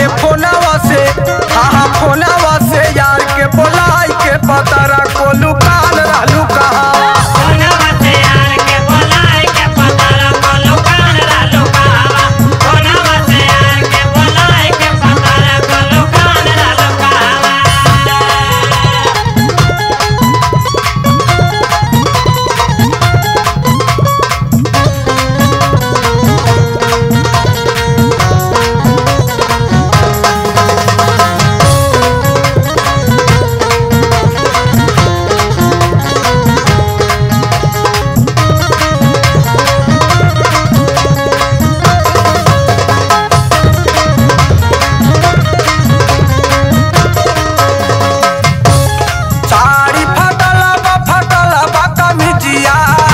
फोनवा से हाँ हाँ फोनवा से यार के बोलाई के पतरा को लुकाल रहलू कहाँ साड़ी फटल बा फटल बा कमिजिया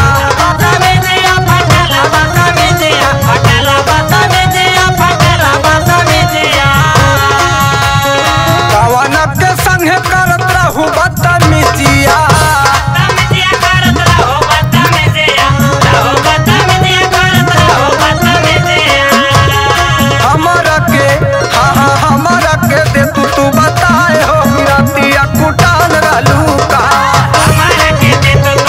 कवन के संगे करत रहू बदतमीजिया हमर के हाँ हाँ हमर के दे तू तू बताए हो रतिया कुटाल रहलू कहाँ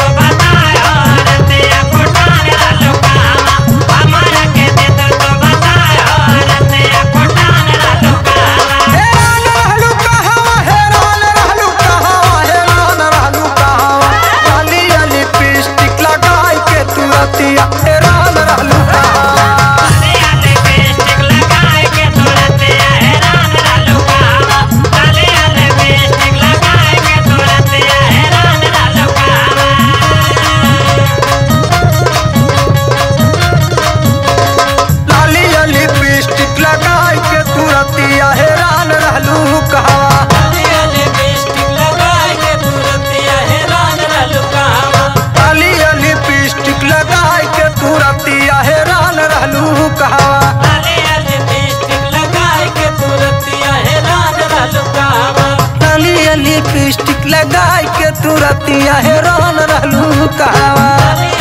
हैरान रहलू कहवा हैरान रहलू कहवा हैरान रहलू कहवा अली अली लिपस्टिक लगाई के तू रतिया हैरान रहलू कहवा लाली अली लिपस्टिक लगाई के तू रतिया हैरान रहलू कहवा लाली अली लिपस्टिक लगाई के तू रतिया हैरान रहलू कहवा लाली अली लिपस्टिक लगाई के तू रतिया हैरान रहलू कहवा